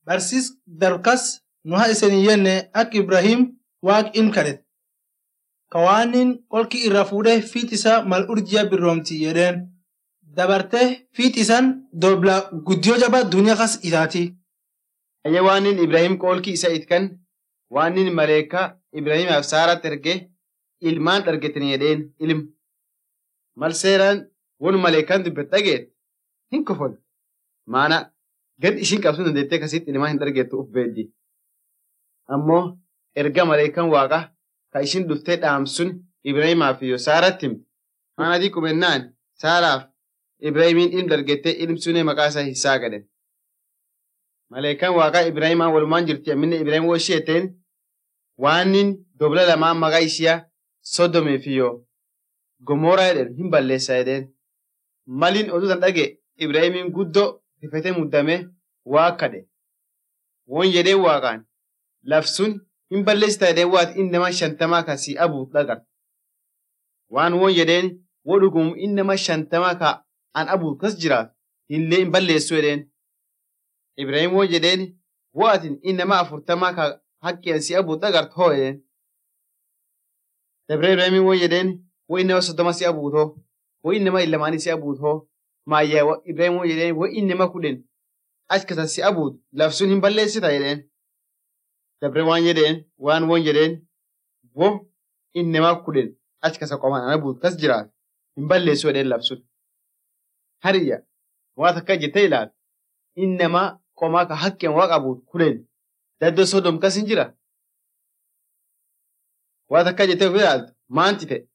barsiis darkas nu haa isin yenne ak Ibrahim waaq in kadhet. Kawaanin qolki irra fuudhee fiit isaa mal urjiya birroomti jedheen dabartee fiit isan dobla guddiyoo jabaa duniyaa kas itaati. Ayya waanin Ibrahim qoolkii isa itkan waanin maleekaa Ibrahimaaf Saarat erge ilmaan argetin jedheen ilm. Mal seeraan won maleekaan dubbet dhageet hin kofol. Maana gad ishin qabsun dandeettee kasitti ilmaan hin argettu uf beeddi. Ammoo erga maleekaan waaqa ka ishin dhuftee dhaamsun Ibrahimaaf iyo Saaratti himte. Maana adii qubennaan Saaraaf Ibrahimiin ilm dargettee ilm sunee maqaa isaa Hisaa gadhen. Maleekaan waaqaa Ibrahimaan walumaan jirti amminne Ibrahim woo ishee ta'een waanin dobla lamaan maqaa ishiyaa sodomee fi yoo gomoraa jedhen hin balleessa jedheen. Maliin oduu tan dhage Ibrahimiin guddoo rifetee muddamee waa kadhe. Woon jedhee waaqaan lafsun hin balleessita jedheen waati inni nama shantamaa kan si abuut dhagar. Waan woon jedheen woo dhugum inni nama shantamaa ka an abuut kas jiraat illee hin balleessu jedheen. Ibrahim woo jedheen waatin inni nama afurtamaa ka haqqeen si abuut dhagart hoo jedheen. Dabree Ibrahim woo jedheen woo inni nama soddoma si abuut hoo woo inni nama illamaanii si abuut hoo maayyaa Ibrahim woo jedheen woo inni nama kudhen achi kasa si abuut lafsun hin balleessita jedheen. Dabree waan jedheen waan woon jedheen woo inni nama kudhen achi kasa qomaan ana buut kas jiraat hin balleessu jedheen lafsun. Hariyya waan takka jettee ilaal inni nama qomaa ka haqqeen waa qabuut kudhen daddoo sodom kas hin jira. Waan takka jettee of ilaaltu maanti ta'e